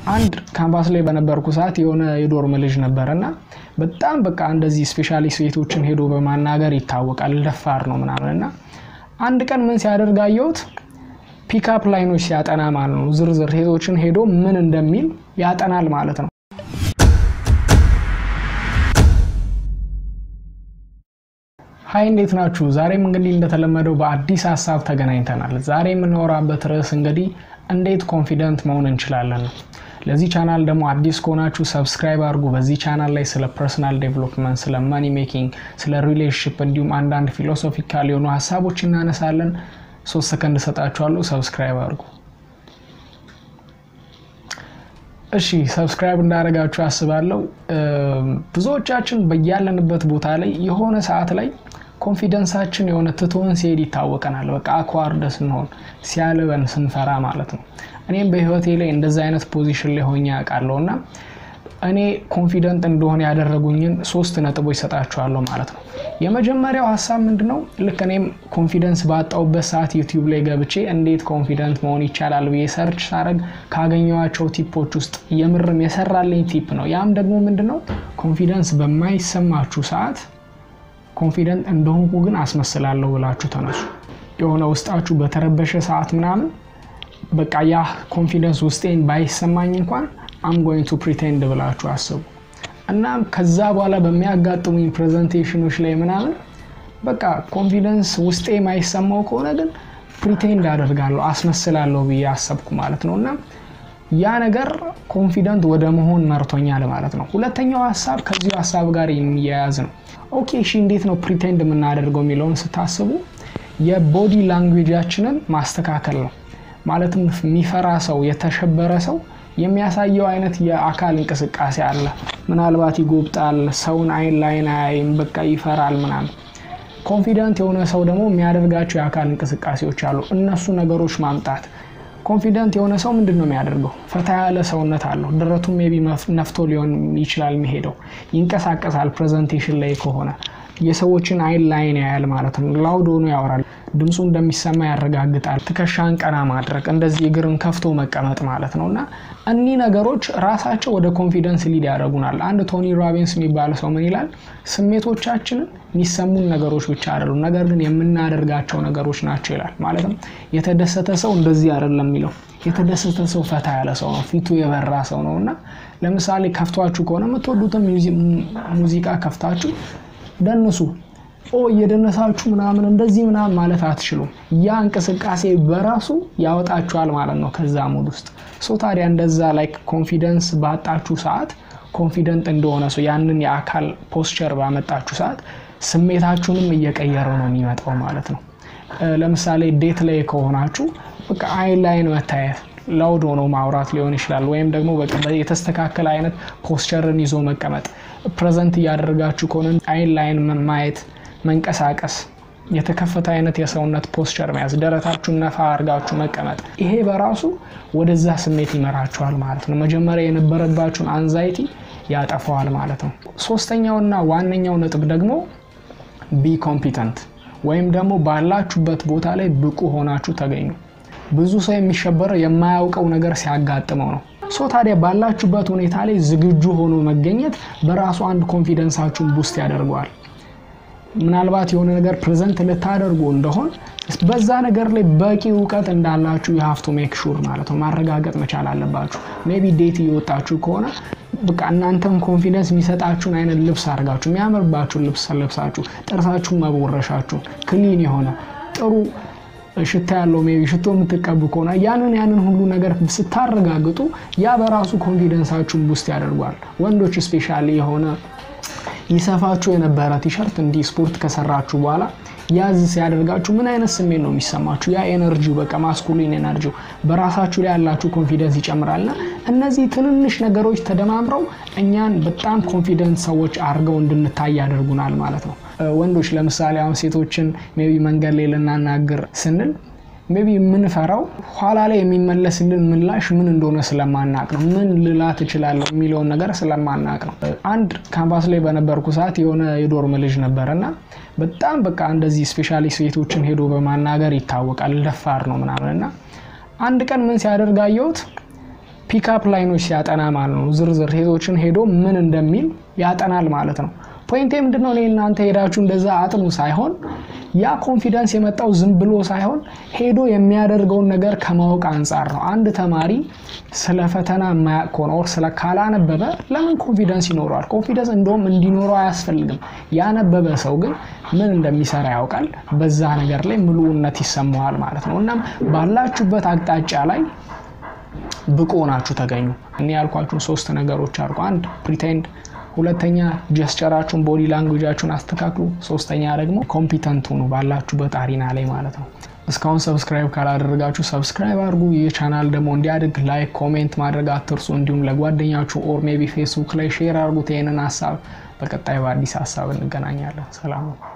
አንድ ካምፓስ ላይ በነበርኩ ሰዓት የሆነ የዶርም ልጅ ነበረ እና በጣም በቃ እንደዚህ ስፔሻሊ ሴቶችን ሄዶ በማናገር ይታወቃል። ደፋር ነው ምናምን እና አንድ ቀን ምን ሲያደርግ አየሁት ፒክአፕ ላይኖች ሲያጠና ማለት ነው። ዝርዝር ሴቶችን ሄዶ ምን እንደሚል ያጠናል ማለት ነው። ሀይ እንዴት ናችሁ? ዛሬም እንግዲህ እንደተለመደው በአዲስ ሀሳብ ተገናኝተናል። ዛሬ የምናወራበት ርዕስ እንግዲህ እንዴት ኮንፊደንት መሆን እንችላለን ነው። ለዚህ ቻናል ደግሞ አዲስ ከሆናችሁ ሰብስክራይብ አድርጉ። በዚህ ቻናል ላይ ስለ ፐርሰናል ዴቨሎፕመንት፣ ስለ መኒ ሜኪንግ፣ ስለ ሪሌሽንሽፕ እንዲሁም አንዳንድ ፊሎሶፊካል የሆኑ ሀሳቦች እናነሳለን። ሶስት ሰከንድ እሰጣችኋለሁ። ሰብስክራይብ አድርጉ። እሺ ሰብስክራይብ እንዳደረጋችሁ አስባለሁ። ብዙዎቻችን በያለንበት ቦታ ላይ የሆነ ሰዓት ላይ ኮንፊደንሳችን የሆነ ትቶን ሲሄድ ይታወቀናል። በቃ አኳርደ ስንሆን ሲያልበን ስንፈራ ማለት ነው። እኔም በህይወቴ ላይ እንደዚ አይነት ፖዚሽን ላይ ሆኜ ያውቃለሁ እና እኔ ኮንፊደንት እንደሆነ ያደረጉኝን ሶስት ነጥቦች ሰጣችኋለሁ ማለት ነው። የመጀመሪያው ሀሳብ ምንድን ነው? ልክ እኔም ኮንፊደንስ ባጣውበት ሰዓት ዩቲዩብ ላይ ገብቼ እንዴት ኮንፊደንት መሆን ይቻላል ብዬ ሰርች ሳረግ ካገኘኋቸው ቲፖች ውስጥ የምርም የሰራልኝ ቲፕ ነው። ያም ደግሞ ምንድን ነው? ኮንፊደንስ በማይሰማችሁ ሰዓት ኮንፊደንት እንደሆንኩ ግን አስመስላለሁ ብላችሁ ተነሱ። የሆነ ውስጣችሁ በተረበሸ ሰዓት ምናምን በቃ ያ ኮንፊደንስ ውስጤን ባይሰማኝ እንኳን አም ጎይንግ ቱ ፕሪቴንድ ብላችሁ አስቡ እና ከዛ በኋላ በሚያጋጥሙኝ ፕሬዘንቴሽኖች ላይ ምናምን በቃ ኮንፊደንስ ውስጤ የማይሰማው ከሆነ ግን ፕሪቴንድ አደርጋለሁ አስመስላለሁ ብዬ አሰብኩ ማለት ነው እና ያ ነገር ኮንፊደንት ወደ መሆን መርቶኛል ማለት ነው። ሁለተኛው ሀሳብ ከዚሁ ሀሳብ ጋር የሚያያዝ ነው። ኦኬ እሺ፣ እንዴት ነው ፕሪቴንድ የምናደርገው የሚለውን ስታስቡ የቦዲ ላንጉዌጃችንን ማስተካከል ነው። ማለትም የሚፈራ ሰው የተሸበረ ሰው የሚያሳየው አይነት የአካል እንቅስቃሴ አለ። ምናልባት ይጎብጣል፣ ሰውን አይን ላይን አያይም፣ በቃ ይፈራል ምናምን። ኮንፊደንት የሆነ ሰው ደግሞ የሚያደርጋቸው የአካል እንቅስቃሴዎች አሉ። እነሱ ነገሮች ማምጣት ኮንፊደንት የሆነ ሰው ምንድን ነው የሚያደርገው? ፈታ ያለ ሰውነት አለው። ደረቱም ሜይ ቢ ነፍቶ ሊሆን ይችላል የሚሄደው። ይንቀሳቀሳል። ፕሬዘንቴሽን ላይ ከሆነ የሰዎችን አይን ላይን ያያል ማለት ነው። ላውድ ሆኖ ያወራል። ድምፁ እንደሚሰማ ያረጋግጣል። ትከሻን ቀና ማድረግ፣ እንደዚህ እግርን ከፍቶ መቀመጥ ማለት ነው እና እኒህ ነገሮች ራሳቸው ወደ ኮንፊደንስ ሊድ ያደርጉናል። አንድ ቶኒ ሮቢንስ የሚባለ ሰው ምን ይላል? ስሜቶቻችንን የሚሰሙን ነገሮች ብቻ አይደሉም፣ ነገር ግን የምናደርጋቸው ነገሮች ናቸው ይላል። ማለትም የተደሰተ ሰው እንደዚህ አይደለም የሚለው የተደሰተ ሰው ፈታ ያለ ሰው ነው፣ ፊቱ የበራ ሰው ነው እና ለምሳሌ ከፍቷችሁ ከሆነ የምትወዱትን ሙዚቃ ከፍታችሁ ደንሱ ኦ እየደነሳችሁ ምናምን እንደዚህ ምናምን ማለት አትችሉም። ያ እንቅስቃሴ በራሱ ያወጣችኋል ማለት ነው ከዛ ሙድ ውስጥ። ሶ ታዲያ እንደዛ ላይ ኮንፊደንስ ባጣችሁ ሰዓት ኮንፊደንት እንደሆነ ሰው ያንን የአካል ፖስቸር ባመጣችሁ ሰዓት ስሜታችሁንም እየቀየረ ነው የሚመጣው ማለት ነው። ለምሳሌ ዴት ላይ ከሆናችሁ በቃ አይን ላይን መታየት ላውድ ሆኖ ማውራት ሊሆን ይችላል። ወይም ደግሞ የተስተካከለ አይነት ፖስቸርን ይዞ መቀመጥ። ፕሬዘንት እያደረጋችሁ ከሆነ አይን ላይን ማየት፣ መንቀሳቀስ፣ የተከፈተ አይነት የሰውነት ፖስቸር መያዝ፣ ደረታችሁን ነፋ አድርጋችሁ መቀመጥ። ይሄ በራሱ ወደዛ ስሜት ይመራችኋል ማለት ነው። መጀመሪያ የነበረባችሁን አንዛይቲ ያጠፈዋል ማለት ነው። ሶስተኛውና ዋነኛው ነጥብ ደግሞ ቢ ኮምፒተንት ወይም ደግሞ ባላችሁበት ቦታ ላይ ብቁ ሆናችሁ ተገኙ። ብዙ ሰው የሚሸበረው የማያውቀው ነገር ሲያጋጥመው ነው። ሶ ታዲያ ባላችሁበት ሁኔታ ላይ ዝግጁ ሆኖ መገኘት በራሱ አንድ ኮንፊደንሳችሁን ቡስት ያደርገዋል። ምናልባት የሆነ ነገር ፕሬዘንት ልታደርጉ እንደሆን በዛ ነገር ላይ በቂ እውቀት እንዳላችሁ የሀፍቱ ሜክ ሹር ማለት ነው ማረጋገጥ መቻል አለባችሁ። ሜይ ቢ ዴት እየወጣችሁ ከሆነ በቃ እናንተም ኮንፊደንስ የሚሰጣችሁን አይነት ልብስ አድርጋችሁ የሚያምርባችሁን ልብስ ለብሳችሁ ጥርሳችሁን መቦረሻችሁን ክሊን የሆነ ጥሩ ሽታ ያለው ሜይ ቢ ሽቶ የምትቀቡ ከሆነ ያንን ያንን ሁሉ ነገር ስታረጋግጡ ያ በራሱ ኮንፊደንሳችሁን ቡስት ያደርጓል። ወንዶች ስፔሻሊ የሆነ ይሰፋችሁ የነበረ ቲሸርት እንዲህ ስፖርት ከሰራችሁ በኋላ ያዝ ሲያደርጋችሁ ምን አይነት ስሜት ነው የሚሰማችሁ? ያ ኤነርጂው በቃ ማስኩሊን ኤነርጂው በራሳችሁ ላይ ያላችሁ ኮንፊደንስ ይጨምራልና እነዚህ ትንንሽ ነገሮች ተደማምረው እኛን በጣም ኮንፊደንስ ሰዎች አድርገው እንድንታይ ያደርጉናል ማለት ነው። ወንዶች ለምሳሌ አሁን ሴቶችን ሜይ ቢ መንገድ ላይ ልናናግር ስንል ሜይ ቢ የምንፈራው ኋላ ላይ የሚመለስልን ምላሽ ምን እንደሆነ ስለማናቅ ነው። ምን ልላት እችላለሁ የሚለውን ነገር ስለማናቅ ነው። አንድ ካምፓስ ላይ በነበርኩ ሰዓት የሆነ የዶርም ልጅ ነበረ እና በጣም በቃ እንደዚህ ስፔሻሊ ሴቶችን ሄዶ በማናገር ይታወቃል። ደፋር ነው ምናምን እና አንድ ቀን ምን ሲያደርግ አየሁት ፒክአፕ ላይኖች ሲያጠና ማለት ነው። ዝርዝር ሴቶችን ሄዶ ምን እንደሚል ያጠናል ማለት ነው። ፖይንቴ ምንድነው? እኔ እናንተ ሄዳችሁ እንደዛ አጥኑ ሳይሆን ያ ኮንፊደንስ የመጣው ዝም ብሎ ሳይሆን ሄዶ የሚያደርገውን ነገር ከማወቅ አንጻር ነው። አንድ ተማሪ ስለ ፈተና የማያውቅ ከሆነ ኦር ስለ ካላነበበ ለምን ኮንፊደንስ ይኖረዋል? ኮንፊደንስ እንደውም እንዲኖረው አያስፈልግም። ያነበበ ሰው ግን ምን እንደሚሰራ ያውቃል። በዛ ነገር ላይ ምሉዕነት ይሰማዋል ማለት ነው። እናም ባላችሁበት አቅጣጫ ላይ ብቁ ሆናችሁ ተገኙ። እኔ ያልኳችሁን ሶስት ነገሮች አድርጉ። አንድ ፕሪቴንድ ሁለተኛ ጀስቸራችሁን ቦዲ ላንጉጃችሁን አስተካክሉ። ሶስተኛ ደግሞ ኮምፒተንት ሁኑ ባላችሁበት አሪና ላይ ማለት ነው። እስካሁን ሰብስክራይብ ካላደረጋችሁ ሰብስክራይብ አድርጉ። ይህ ቻናል ደግሞ እንዲያድግ ላይክ፣ ኮሜንት ማድረግ አትርሱ። እንዲሁም ለጓደኛችሁ ኦር ሜቢ ፌስቡክ ላይ ሼር አድርጉት ይህንን ሀሳብ። በቀጣይ በአዲስ ሀሳብ እንገናኛለን። ሰላም ነው።